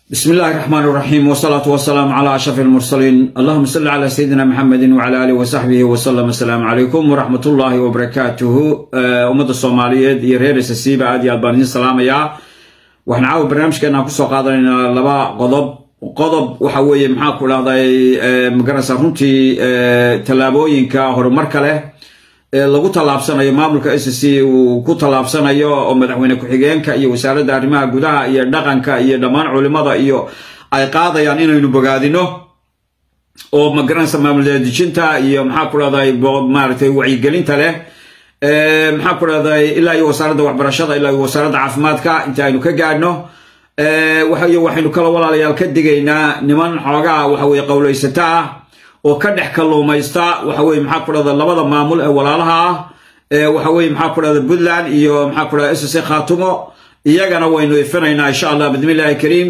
بسم الله الرحمن الرحيم والصلاة والسلام على أشرف المرسلين اللهم صل على سيدنا محمد وعلى آله وصحبه وسلم السلام عليكم ورحمة الله وبركاته أمد الصومالية يرير سسيبة آدي البانين السلام يا وحنا عاو برنامج كنا كسو قادرين لبا قضب qodob waxa weeye maxaa ku dhahday magarasa runtii tallaabooyinka horumarka leh ee lagu tallaabsanayo maamulka s c uu ku tallaabsanayo oo madaxweyne ku-xigeenka iyo wasaaradda arrimaha gudaha iyo dhaqanka iyo dhammaan culimada iyo ay qaadayaan inaynu bogaadino oo magaranaysa maamul dejinta iyo maxaa ku dhahday maaragtay wacyigelinta leh maxaa ku dhahday ilaa iyo wasaaradda waxbarashada ilaa iyo wasaaradda caafimaadka inta aynu ka gaadhno waxaynu kala walaalayaal ka digaynaa niman xoogaa waxaweye qowlaysata ah oo ka dhex kalluumaysta waxaweye maxaa ku dhahda labada maamul ee walaalaha ah waxaweye maxaa ku dhahda puntland iyo maxaa ku dhahda ss khaatumo iyagana waynu ifinaynaa insha allah bismillahi kariim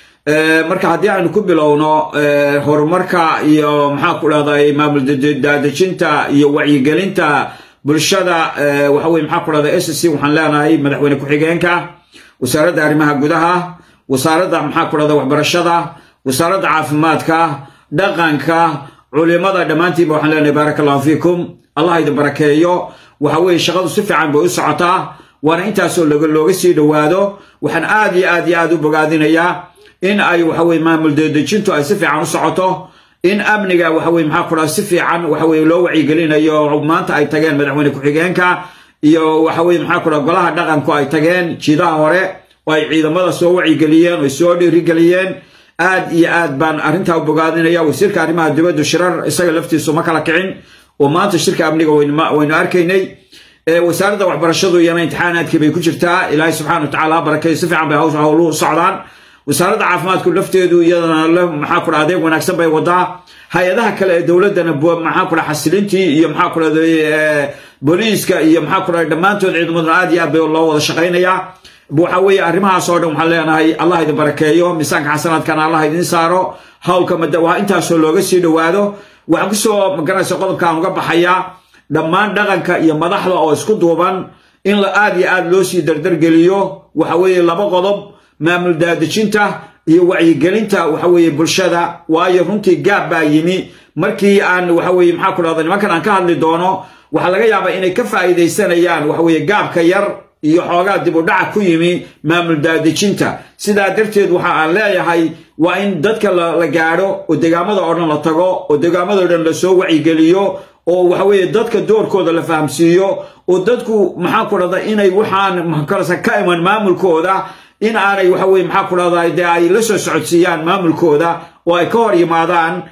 marka haddii aynu ku bilowno horumarka iyo maxaa ku dhahday maamul daadejinta iyo wacyigelinta bulshada waxaweye maxaa ku dhahda ss waxaan leenahay madaxweyne ku-xigeenka wasaaradda arrimaha gudaha wasaaradda maxaa ku dhahda waxbarashada wasaaradda caafimaadka dhaqanka culimada dhammaantiinba waxaan leenahay baaraka allahu fiikum allah idin barakeeyo waxa weeye shaqadu si fiican bay u socotaa waana intaasoo looga sii dhowaado waxaan aad iyo aad iyo aad u bogaadinayaa in ay waxaweye maamul dedejintu ay si fiican u socoto in amniga waxaweye maxaa ku dhahda si fiican waxaweye loo wacyigelinayo maanta ay tageen madaxweyne ku-xigeenka iyo waxaweye maxaa ku dhaha golaha dhaqanku ay tageen jiidaha hore oo ay ciidamada soo wacyigeliyeen oo soo dhiirigeliyeen aad iyo aad baan arrintaa u bogaadinaya wasiirka arrimaha dibaddu shirar isaga laftiisu ma kala kicin oo maanta shirka amniga waynu arkaynay wasaaradda waxbarashadu iyana imtixaanaadkii bay ku jirtaa ilaahay subxana watacala ha barakeeyo si fiican bay hawsha howluhu socdaan wasaaradda caafimaadku lafteedu iyadana maxaa ku dhaha adeeg wanaagsan bay wadaa hay-adaha kale ee dowladdana maxaa ku dhaha xasilintii iyo maxaa ku dhahday booliiska iyo maxaa ku dhahay dhammaantood ciidamaduna aad iyo aad bay loo wada shaqaynayaa waxa weeye arrimahaas oo dhan waxaan leenahay allah idin barakeeyo miisaanka xasanaadkana allah idin saaro howlka waa intaasoo looga sii dhowaado waxaan kusoo magaranaysa qodobkaan uga baxayaa dhammaan dhaqanka iyo madaxda oo isku duuban in la aad iyo aad loo sii dardargeliyo waxa weeye laba qodob maamul daadejinta iyo wacyigelinta waxa weeye bulshada waayo runtii gaab baa yimi markii aan waxa weeye maxaa ku dhahda nimankan aan ka hadli doono waxaa laga yaabaa inay ka faa'iidaysanayaan waxa weeye gaabka yar iyo xoogaa dib u dhaca ku yimi maamul daadejinta sidaa darteed waxa aan leeyahay waa in dadka la gaadho oo degaamada oo dhan la tago oo degaamado dhan lasoo wacyigeliyo oo waxa weeye dadka doorkooda la fahamsiiyo oo dadku maxaa ku dhahda inay waxaan ka iman maamulkooda in aanay waxa weye maxaa ku dhahda dee ay la soo socodsiiyaan maamulkooda oo ay ka hor yimaadaan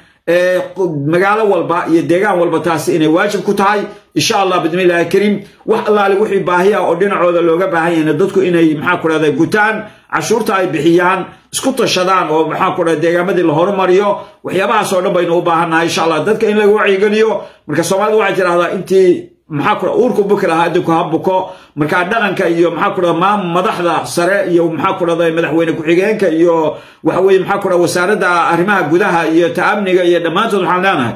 magaalo walba iyo deegaan walba taasi inay waajib ku tahay insha allah bismillahi kariim wax allaale wixii baahi ah oo dhinacooda looga baahan yahayna dadku inay maxaa ku dhahda gutaan cashuurta ay bixiyaan isku tashadaan oo maxaa ku dhahda deegaamadii la horumariyo waxyaabahaas oo dhan baynu u baahannahay insha allah dadka in laga wacyigeliyo marka soomaalida waxay tidhahdaa intii maxaa ku uurku buki lahaa adinku ha buko markaa dhaqanka iyo maxaa ku dhahda maam madaxda sare iyo maxaa ku dhahda madaxweyne ku-xigeenka iyo waxa weye maxaa ku dhahda wasaaradda arrimaha gudaha iyo ta'amniga iyo dhammaantood waxaan leenahay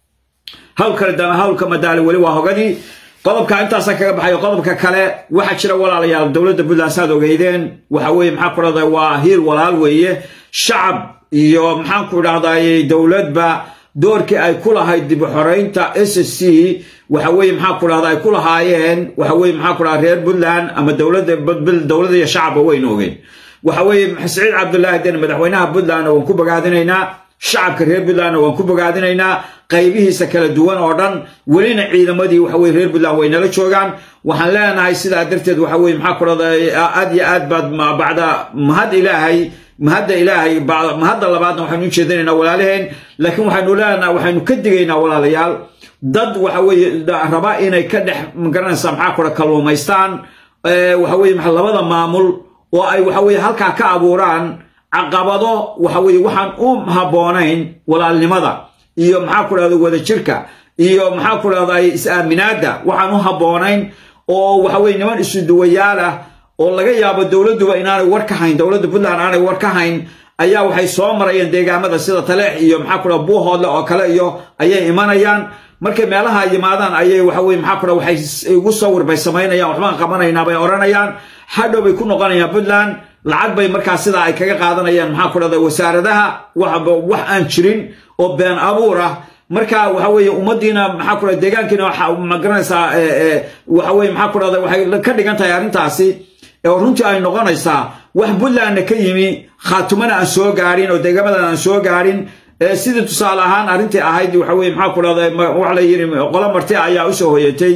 hawlkale hawlka madaali weli waa hogadii qodobka intaasa kaga baxayo qodobka kale waxaa jira walaalayaal dowladda puntland saad ogeydeen waxa weye maxaa ku dhahda waa hiil walaal weeye shacab iyo maxaan ku dhahday dowladba doorkii ay ku lahayd dib u xoreynta s c waxa weye maxaa ku dhahda ay ku lahaayeen waxa weye maxaa ku dhahda reer puntland ama dowladda dowladda iyo shacabba waynu ogeen waxa weeye saciid cabdullaahi den madaxweynaha puntlandna waan ku bogaadinaynaa shacabka reer puntlandna waan ku bogaadinaynaa qaybihiisa kala duwan oo dhan welina ciidamadii waxa weye reer puntland way nala joogaan waxaan leenahay sidaa darteed waxa weye maxaa ku dhahda aad iyo aad baad bacda mahad ilaahay mahadda ilaahay mahadda labaadna waxaynu u jeedinaynaa walaalaheen laakiin waxaynu leenaha waxaynu ka digaynaa walaalayaal dad waxa weeye raba inay ka dhex magaranaysaa maxaa kura kalluumaystaan waxa weye labada maamul oo ay waxa weye halkaa ka abuuraan caqabado waxa weye waxaan u habboonayn walaalnimada iyo maxaa ku dhahda wadajirka iyo maxaa ku dhahda is-aaminaadda waxaan u habboonayn oo waxa weye niman isuduwayaal ah oo laga yaabo dowladduba inaanay war ka hayn dowladda puntland aanay war ka hayn ayaa waxay soo marayeen deegaamada sida taleex iyo maxaa ku dhaha buuhoodle oo kale iyo ayay imanayaan markay meelaha yimaadaan ayay waxa weye maxaa ku dhaha waxay igu sawir bay samaynayaan waxbaan qabanaynaa bay odhanayaan hadhow bay ku noqonayaan puntland lacag bay markaa sidaa ay kaga qaadanayaan maxaa ku dhahda wasaaradaha waxba wax aan jirin oo been abuur ah marka waxa weeye ummadiina maxaa ku dhahda deegaankiina ma garanaysaa waxa weye maxaa ku dhahda waxay ka dhigan tahay arrintaasi oo runtii ay noqonaysaa wax puntlandna ka yimi khaatumana aan soo gaadhin oo deegamadan aan soo gaadhin sidii tusaale ahaan arrintii ahayd waxa weye maxaa ku dhahda waxa la yidhi qolo marti ayaa usoo hoyatay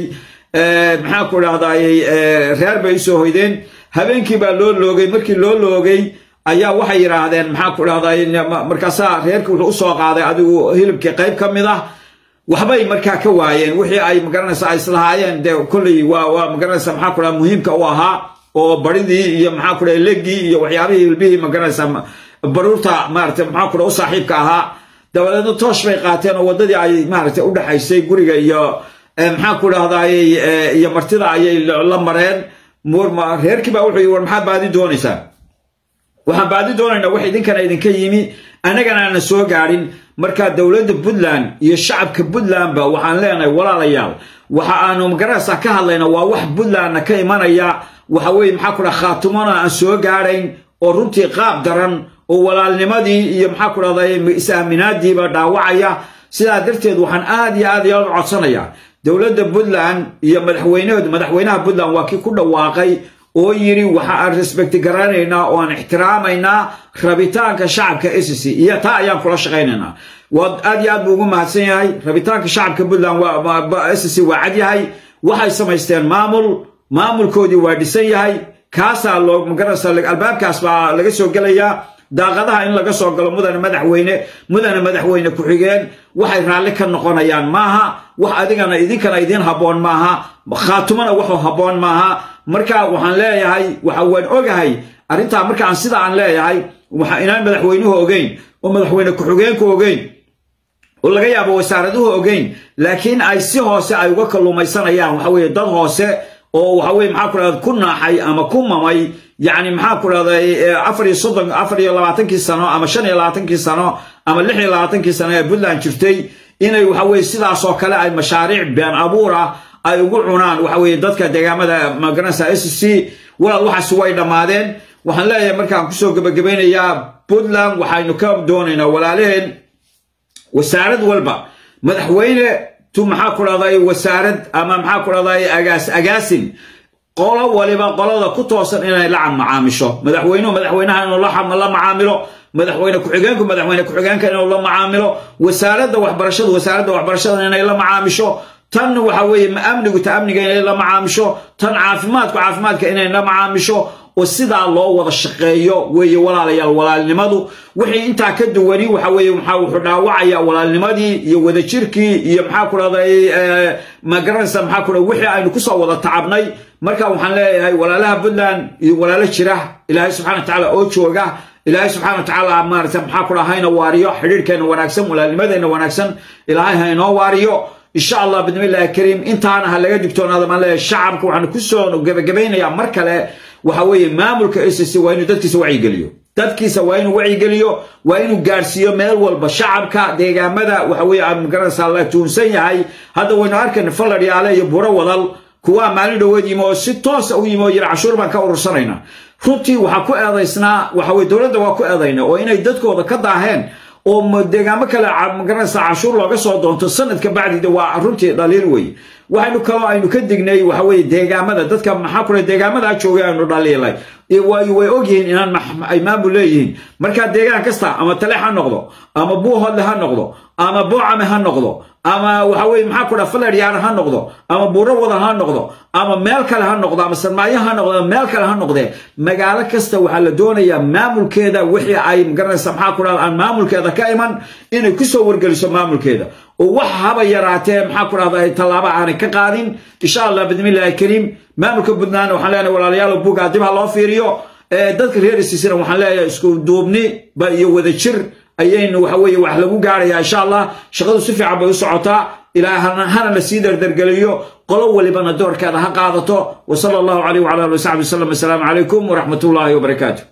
maxaa ku dhahday reer bay usoo hoydeen habeenkii baa loo loogay markii loo loogay ayaa waxay yidhaahdeen maxaa ku dhahday markaasaa reerkii wuxuu usoo qaaday adigu hilibkii qayb ka mid ah waxbay markaa ka waayeen wixii ay magaranaysa ay islahaayeen dee kolley waa waa magaranaysa maxaa ku dhaha muhiimka u ahaa oo baridii iyo maxaa ku dhaha legii iyo waxyaabihii hilbihii magaranaysa baruurta maarata maxaa ku dhaha u saaxiibka ahaa dabadeedna toosh bay qaateen oo waddadii ay maaragtay u dhexaysay guriga iyo maxaa ku dhahdaayey iyo martida ayay la mareen reerkii baa wuxuu yii war maxaa baadi doonaysaa waxaan baadi doonaynaa wax idinkana idinka yimi annagana aanan soo gaadhin marka dowladda puntland iyo shacabka puntlandba waxaan leenahay walaalayaal waxa aanu magaranaysaa ka hadlayna waa wax puntlandna ka imanaya waxa weye maxaa ku dhaha khaatumona aan soo gaadhayn oo runtii qaab daran oo walaalnimadii iyo maxaa ku dhahday is-aaminaadiiba dhaawacaya sidaa darteed waxaan aad iyo aad iyo aad u codsanayaa dowladda puntland iyo madaxweynehood madaxweynaha puntland waa kii ku dhawaaqay oo yidhi waxa aan respecti garanaynaa oo aan ixtiraamaynaa rabitaanka shacabka sc iyo taa ayaan kula shaqaynaynaa waa aad iyo aad buu ugu mahadsan yahay rabitaanka shacabka puntland sc waa cad yahay waxay samaysteen maamul maamulkoodii waa dhisan yahay kaasaa loo magaranaysa albaabkaas baa laga soo gelayaa daaqadaha in laga soo galo mudane madaxweyne mudane madaxweyne ku-xigeen waxay raalli ka noqonayaan maaha wax adigana idinkana idiin habboon maaha khaatumana waxuu habboon maaha marka waxaan leeyahay waxa waan ogahay arrintaa marka aan sida aan leeyahay waxa inaan madaxweynuhu ogeyn oo madaxweyne ku-xigeenku ogeyn oo laga yaabo wasaaraduhu ogeyn laakiin ay si hoose ay uga kalluumaysanayaan waxa weye dad hoose oo waxa weye maxaa ku dhahda ku naaxay ama ku mamay yacni maxaa ku dhahday afar iyo soddon afar iyo labaatankii sano ama shan iyo labaatankii sano ama lix iyo labaatankii sano ee puntland jirtay inay waxa weye sidaasoo kale ay mashaariic been abuur ah ay ugu cunaan waxa weye dadka deegaamada magaranaysa s c walaal waxaasi way dhammaadeen waxaan leeyahay markaan kusoo gebagabaynayaa puntland waxaynu ka doonaynaa walaalaheen wasaarad walba madaxweyne tu maxaa ku dhahday wasaarad ama maxaa ku dhahday agaas agaasin qolo waliba qolada ku toosan inay la macaamisho madaxweynuhu madaxweynaha inuu la macaamilo madaxweyne ku-xigeenku madaxweyne ku-xigeenka inuu la macaamilo wasaaradda waxbarashadu wasaaradda waxbarashada inay la macaamisho tan waxa weeye amnigu ta amniga inay la macaamisho tan caafimaadku caafimaadka inay la macaamisho oo sidaa loo wada shaqeeyo weeye walaalayaal walaalnimadu wixii intaa ka duwani waxa weeye maxaa wuxuu dhaawacaya walaalnimadii iyo wadajirkii iyo maxaa ku dhahday magaranaysa maxaa ku dhahday wixii aynu kusoo wada tacabnay marka waxaan leeyahay walaalaha puntland iyo walaalo jira ilaahay subxana wa tacaala oo jooga ilaahay subxana wa tacaala maarata maxaa ku dhaha hayna waariyo xidhiirhkeenna wanaagsan walaalnimadeenna wanaagsan ilaahay ha inoo waariyo insha allah bidmillahi kariim intaana ha laga digtoonaada maan leeyahay shacabka waxaanu kusoo gebagabaynayaa mar kale waxa weeye maamulka sc waa inuu dadkiisa wacyigeliyo dadkiisa waa inuu wacyigeliyo waa inuu gaadhsiiyo meel walba shacabka deegaamada waxa weye aan magaranaysaa la tuunsan yahay hadda waynu arkayna falladhiyaale iyo buro wadal kuwaa maalin dhoweed yimi oo si toosa u yimi oo yidhi cashuur baan ka urursanaynaa runtii waxaa ku eedaysnaa waxa weye dowladda waa ku eedayna oo inay dadkooda ka daaheen oo deegaamo kale magaranaysa cashuur looga soo doonto sanadka bacdida waa runtii dhaliil wey waxaynu kaloo aynu ka dignay waxa weye deegaamada dadka maxaa kule deegaamadaa joogay aynu dhaliilay way ogyihiin inaan ay maamul leeyihiin marka deegaan kasta ama tale ha noqdo ama buuhodle ha noqdo ama boocame ha noqdo ama waxa weye maxaa ku dhaa faladyaana ha noqdo ama buuro wada ha noqdo ama meel kale ha noqdo ama sarmaayo ha noqdo ama meel kale ha noqdee magaalo kasta waxaa la doonayaa maamulkeeda wixii ay magaranaysa maxaa ku dhahda aan maamulkeeda ka iman inay kusoo wargeliso maamulkeeda oo wax haba yaraatee maxaa ku dhahda tallaabo aanay ka qaadin insha allah bidmillahi kariim maamulka puntland waxaan leenahay walaalayaal bugaa dib ha loo fiiriyo dadka reer isiisina waxaan leeyahay isku duubni ba iyo wadajir ayaynu waxa weeye wax lagu gaarayaa insha allah shaqadu si fiican bay u socotaa ilaa hana la sii dardargeliyo qolo walibana doorkeeda ha qaadato wa sala allahu calayh wacala ali wasaxbi wasalam assalaamu calaykum waraxmat ullaahi wabarakaatu